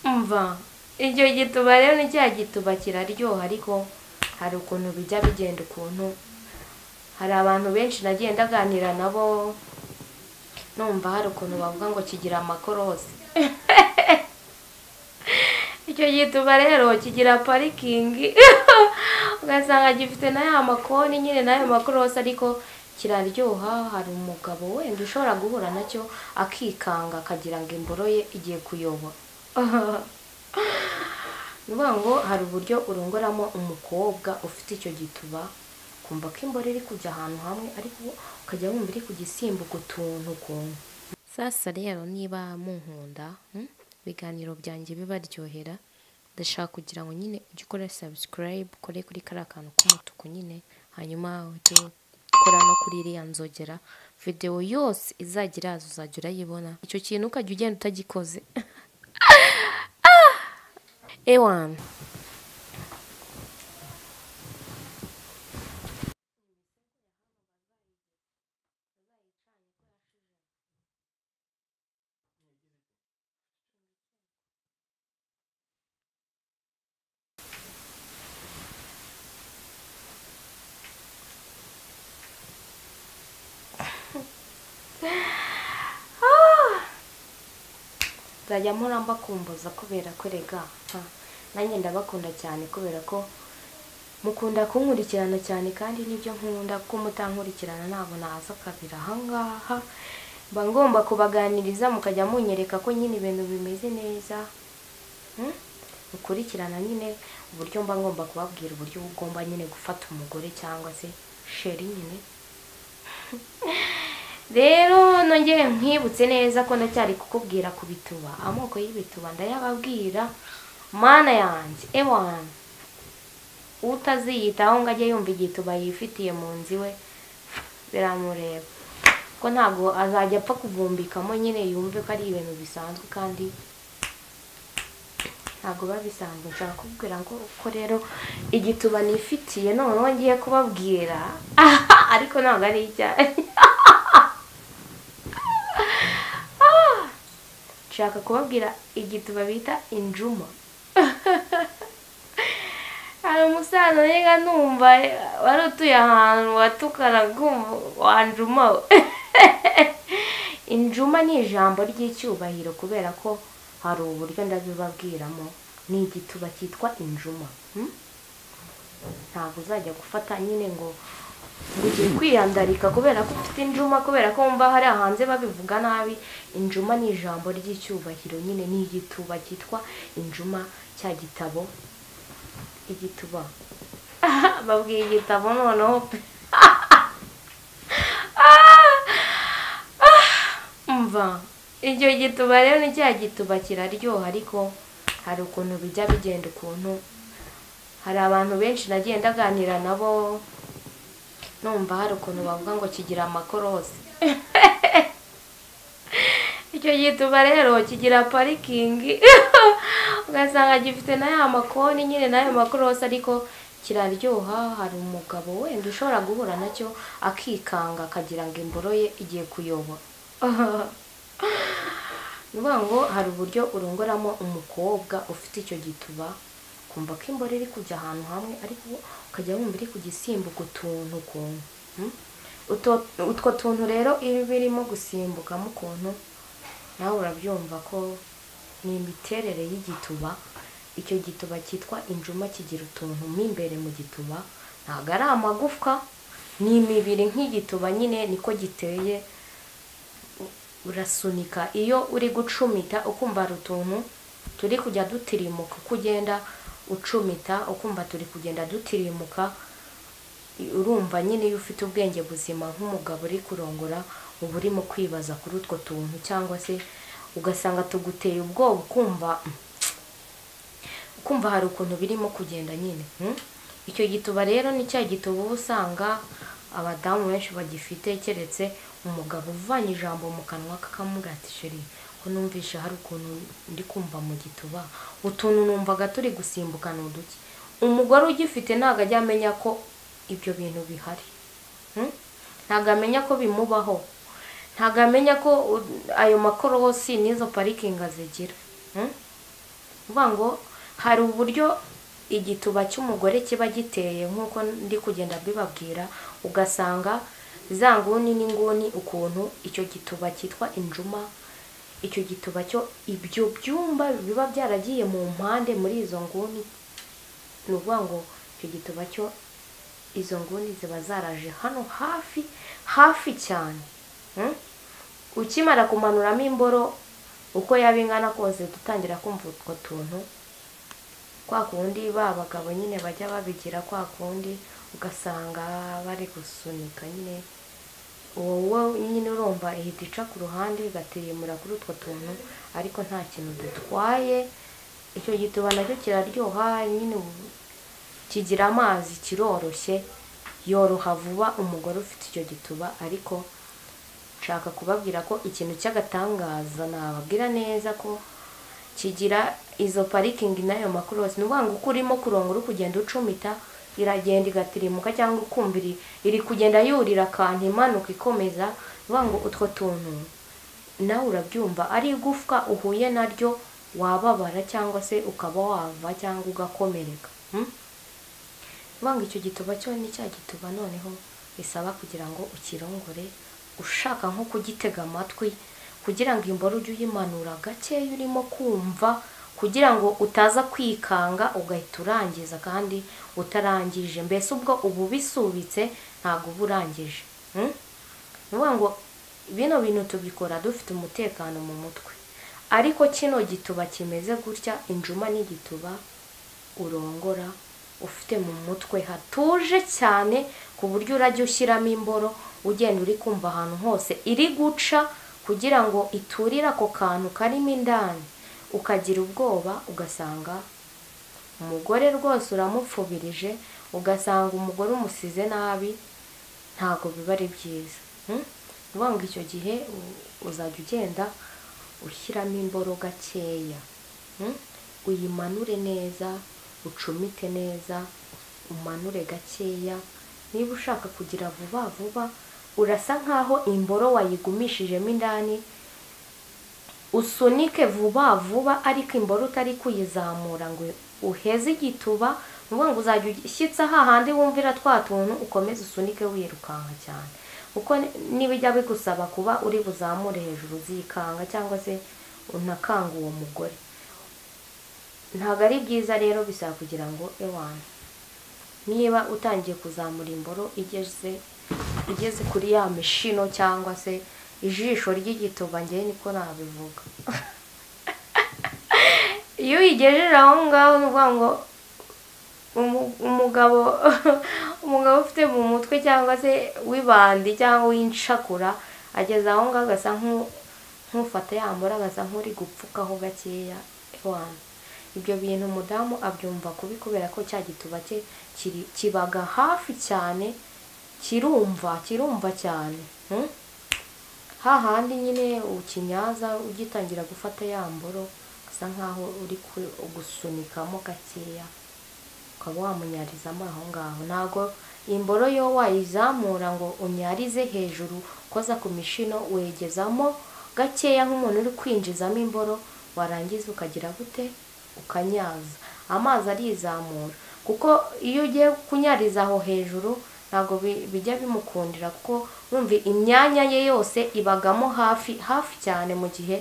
urumva icyo gituba rero ni cya gituba kiraryoha ariko hari ukuntu bijya bigenda ukuntu hari abantu benshi nagiye ndaganira nabo numva hari ukuntu bavuga ngo kigira amakorosi icyo gituba rero kigira parikingi ugasanga gifite na ya makoni nyine n'ayo makorosi ariko kiraryoha hari umugabo wenda ushobora guhura nacyo akikanga akagira ngo imboro ye igiye kuyoba ni ukuvuga ngo hari uburyo urongoramo umukobwa ufite icyo gituba ukumva ko imboro iri kujya ahantu hamwe ariko ukajya wumva iri kugisimbuka utuntu ukuntu sasa rero niba munkunda mm, ibiganiro byanjye bibaryohera ndashaka kugira ngo nyine ujye ukora subscribe ukore kuri kariya kantu k'umutuku nyine hanyuma ujye ukora no kuri iriya nzogera videwo yose izajya iraza uzajya urayibona icyo kintu ukajya ugenda utagikoze ewani nzajya mpora mbakumbuza kubera ko rega ha, nanjye ndabakunda cyane kubera ko mukunda kunkurikirana cyane kandi nibyo nkunda ko mutankurikirana ntabwo naza kabiri ahangaha mba ngomba kubaganiriza mukajya munyereka ko nyine ibintu bimeze neza Hmm? mukurikirana nyine uburyo mba ngomba kubabwira uburyo ugomba nyine gufata umugore cyangwa se sheri nyine rero nongere nkwibutse neza ko ndacyari kukubwira ku bituba amoko y'ibituba ndayababwira mana yanjye ewana utaziyitaho ngo ajye yumva igituba yifitiye mu nzu iwe biramureba ko ntabwo azajya apfa kuvumbikamo nyine yumve ko ari ibintu bisanzwe kandi ntabwo biba bisanzwe nshobora kubwira ngo ko rero igituba nifitiye noneho ngiye kubabwira ariko ntabwo ari icyayi nshaka kubabwira igituba bita injuma hari umusaza niga numva wari utuye ahantu watukana wanjuma we injuma ni ijambo ry'icyubahiro kubera ko hari uburyo ndabibabwiramo ni igituba cyitwa injuma hmm? ntabwo uzajya gufata nyine ngo ngo ugiye kwiyandarika kubera ko ufite injuma kubera ko wumva hari hanze babivuga nabi injuma ni ijambo ry'icyubahiro nyine ni igituba cyitwa injuma cya gitabo igituba babwiye igitabo noneho pe mva icyo gituba rero ni cya gituba kiraryoha ariko hari ukuntu bijya bigenda ukuntu hari abantu benshi nagiye ndaganira nabo numva hari ukuntu bavuga ngo kigira amakorosi icyo gituba rero kigira parikingi ugasanga gifite na ya makoni nyine n'ayo makorosi ariko kiraryoha hari umugabo wenda ushobora guhura nacyo akikanga akagira ngo imboro ye igiye kuyoba ni ukuvuga ngo hari uburyo urongoramo umukobwa ufite icyo gituba ukumva ko imboro iri kujya ahantu hamwe ariko ukajya wumva iri kugisimbuka utuntu ukuntu Hmm? Utwo- utwo tuntu rero iyo birimo gusimbukamo ukuntu nawe urabyumva ko ni imiterere y'igituba icyo gituba cyitwa injuma kigira utuntu mo imbere mu gituba ntabwo ari amagufwa ni imibiri nk'igituba nyine niko giteye u- urasunika iyo uri gucumita ukumva hari utuntu turi kujya dutirimuka uko ugenda ucumita ukumva turi kugenda dutirimuka urumva nyine iyo ufite ubwenge buzima nk'umugabo uri kurongora uba urimo kwibaza kuri utwo tuntu cyangwa se ugasanga tuguteye ubwoba ukumva ukumva hari ukuntu birimo kugenda nyine hmm? icyo gituba rero ni cya gituba uba usanga abadamu benshi bagifite keretse umugabo uvanye ijambo mu kanwa kakamurati ko numvishe hari ukuntu ndi kumva mu gituba utuntu numvaga turi gusimbukana uduke umugore ugifite ntabwo ajya amenya ko ibyo bintu bihari Hmm? ntabwo amenya ko bimubaho ntabwo amenya ko u- ayo makorosi n'izo parikingi azigira Hmm? uvuga ngo hari uburyo igituba cy'umugore kiba giteye nk'uko ndi kugenda mbibabwira ugasanga za nguni n'inguni ukuntu icyo gituba cyitwa injuma icyo gituba cyo ibyo byumba biba byaragiye mu mpande muri izo nguni ni ukuvuga ngo icyo gituba cyo izo nguni ziba zaraje hano hafi hafi cyane Mm? ukimara kumanuramo imboro uko yaba ingana kose dutangira kumva utwo tuntu kwa kundi ba bagabo nyine bajya babigira kwa kundi ugasanga bari gusunika nyine wowe nyine urumva ihita ica ku ruhande igatiremura kuri utwo tuntu ariko nta kintu dutwaye icyo gituba nacyo kiraryoha nyine ubu- kigira amazi kiroroshye yoroha vuba umugore ufite icyo gituba ariko nshaka kubabwira ko ikintu cy'agatangaza nababwira neza ko kigira izo parikingi n'ayo makorosi ni ukuvuga ngo uko urimo kurongo uri kugenda ucumita iragenda igatirimuka cyangwa ukumva iri iri kugenda yurira akantu imanuka ikomeza ni ukuvuga ngo utwo tuntu nawe urabyumva ari igufwa uhuye naryo wababara cyangwa se ukaba wava cyangwa ugakomereka mm? Vanga icyo gituba cyo ni cya gituba noneho bisaba kugira ngo ukirongore ushaka nko kugitega amatwi kugira ngo imboro ujye uyimanura gakeya urimo kumva kugira ngo utaza kwikanga ugahita urangiza kandi utarangije mbese ubwo uba ubisubitse ntabwo uba urangije mm? ni ukuvuga ngo bino bintu tubikora dufite umutekano mu mutwe ariko kino gituba kimeze gutya injuma n'igituba urongora ufite mu mutwe hatuje cyane ku buryo urajya ushyiramo imboro ugenda uri kumva ahantu hose iri guca kugira ngo iturire ako kantu karimo indani ukagira ubwoba ugasanga umugore rwose uramupfubirije ugasanga umugore umusize nabi ntabwo biba ari byiza Mm? ni ukuvuga ngo icyo gihe u- uzajya ugenda ushyiramo imboro gakeya Mm? uyimanure neza ucumite neza umanure gakeya niba ushaka kugira vuba vuba urasa nkaho imboro wayigumishijemo indani usunike vuba vuba ariko imboro utari kuyizamura ngo uheze igituba ni ukuvuga ngo uzajya ushyitse hahandi wumvira twa tuntu ukomeze usunike wirukanka cyane kuko ni- nibijya bigusaba kuba uri buzamure hejuru uzikanga cyangwa se unakanga uwo mugore ntabwo ari byiza rero bisaba kugira ngo ewana niba utangiye kuzamura imboro igeze igeze kuri ya mishino cyangwa se ijisho ry'igituba ngewe niko nabivuga iyo uyigejeje aho ngaho ni ukuvuga ngo umu- umugabo umugabo ufite mu mutwe cyangwa se w'ibandi cyangwa w'inshakura ageze aho ngaho agasa nk'u- nk'ufata yambura agasa nk'uri gupfukaho gakeya ewana ibyo bintu umudamu abyumva kubi kubera ko cya gituba cye kiri- kibaga hafi cyane kirumva kirumva cyane mm? hahandi nyine ukinyaza ugitangira gufata ya mboro usa nkaho uri ku- gusunikamo gakeya ukaba wamunyarizamo aho ngaho ntabwo imboro yo wayizamura ngo unyarize hejuru ukoza ku mishino wegezamo gakeya nk'umuntu uri kwinjizamo imboro warangiza ukagira gute ukanyaza amazi arizamura kuko iyo ugiye kunyariza aho hejuru ntabwo bi- bijya bimukundira kuko wumva imyanya ye yose ibagamo hafi hafi cyane mu gihe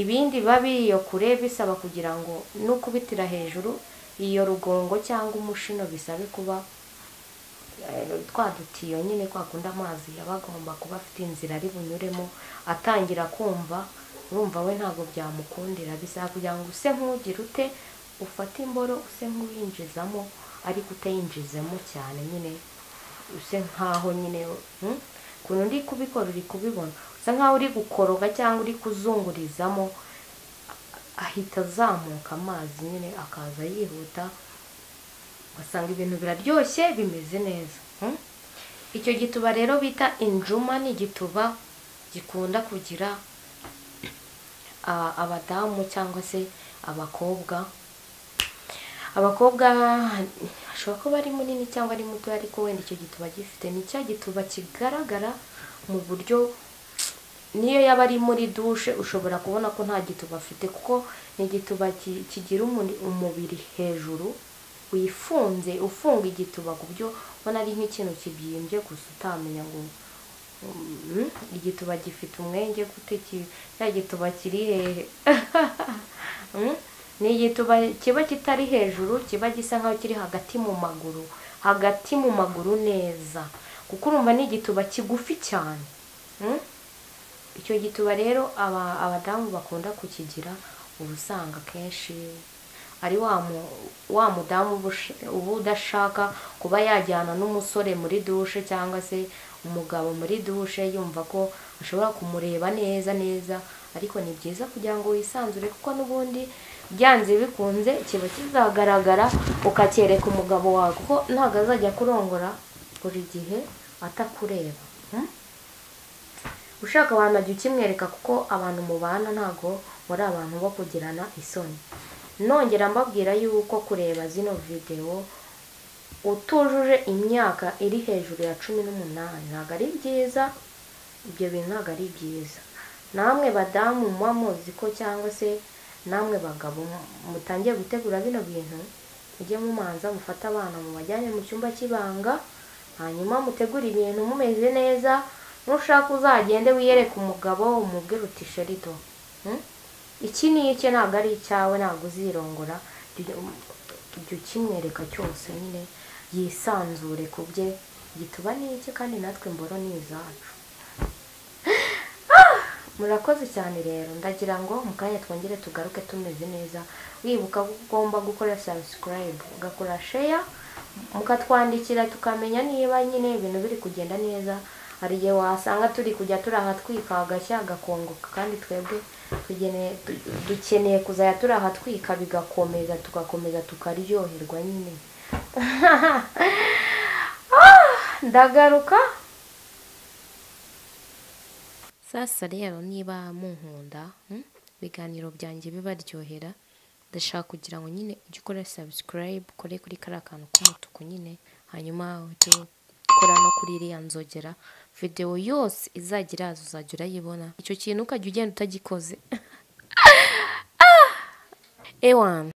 ibindi biba biri iyo kure bisaba kugira ngo n'ukubitira hejuru iyo rugongo cyangwa umushino bisabe kuba eh, twa dutiyo nyine kwa kundi amazi yaba agomba kuba afite inzira ari bunyuremo atangira kumva urumva we ntabwo byamukundira bisaba kugira ngo use nk'ugira ute ufate imboro use nk'uwinjizamo ariko utayinjizemo cyane nyine use nkaho nyine mm, ukuntu uri kubikora uri kubibona usa nkaho uri gukoroga cyangwa uri kuzungurizamo ahita azamuka amazi nyine akaza yihuta ugasanga ibintu biraryoshye bimeze neza mm? icyo gituba rero bita injuma ni igituba gikunda kugira a- abadamu cyangwa se abakobwa abakobwa ashobora kuba ari munini cyangwa ari muto ariko wenda icyo gituba gifite ni cya gituba kigaragara mu buryo niyo yaba ari muri dushe ushobora kubona ko nta gituba afite kuko ni igituba ki- kigira umuri- umubiri hejuru wifunze ufunga igituba ku buryo ubona ari nk'ikintu kibyimbye gusa utamenya ngo mm, igituba gifite umwenge gute ki- cya gituba kiri hehe Mm? ni igituba kiba kitari hejuru kiba gisa nk'aho kiri hagati mu maguru hagati mu maguru neza kuko urumva ni igituba kigufi cyane Mm? icyo gituba rero aba- abadamu bakunda kukigira uba usanga akenshi ari wa mu- wa mudamu uba ush- uba udashaka kuba yajyana n'umusore muri dushe cyangwa se umugabo muri dushe yumva ko ashobora kumureba neza neza ariko ni byiza kugira ngo wisanzure kuko n'ubundi byanze bikunze kiba kizagaragara ukacyereka umugabo wawe kuko ntabwo azajya kurongora buri gihe atakureba Mm? ushaka abantu ajya ukimwereka kuko abantu mubana ntabwo muri abantu bo kugirana isoni nongera mbabwira yuko kureba zino videwo utujuje imyaka iri hejuru ya cumi n'umunani ntabwo ari byiza ibyo bintu ntabwo ari byiza namwe badamu muba muzi ko cyangwa se namwe bagabo mutangiye gutegura bino bintu mujye mumanza mufate abana mubajyane mu cyumba cy'ibanga hanyuma mutegure ibintu mumeze neza nushaka uzagende wiyereke umugabo umubwire uti sherido hmm? iki ni icye ntabwo ari icyawe ntabwo uzirongora jya u- jya ukimwereka cyose nyine yisanzure ku bye gituba ni iki kandi natwe mboro ni izacu murakoze cyane rero ndagira ngo mu kanya twongere tugaruke tumeze neza wibuka ko ugomba gukora subscribe ugakora share mukatwandikira tukamenya niba nyine ibintu biri kugenda neza hari igihe wasanga turi kujya turaha twika agashya agakongoka kandi twebwe tugeneye- du- dukeneye kuzajya turaha twika bigakomeza tugakomeza tukaryoherwa nyine ndagaruka sasa rero niba munkunda mm, ibiganiro byanjye bibaryohera ndashaka kugira ngo nyine ujye ukora subscribe ukore kuri kariya kantu k'umutuku nyine hanyuma ujye ukora no kuri iriya nzogera videwo yose izajya iraza uzajya urayibona icyo kintu ukajya ugenda utagikoze ewana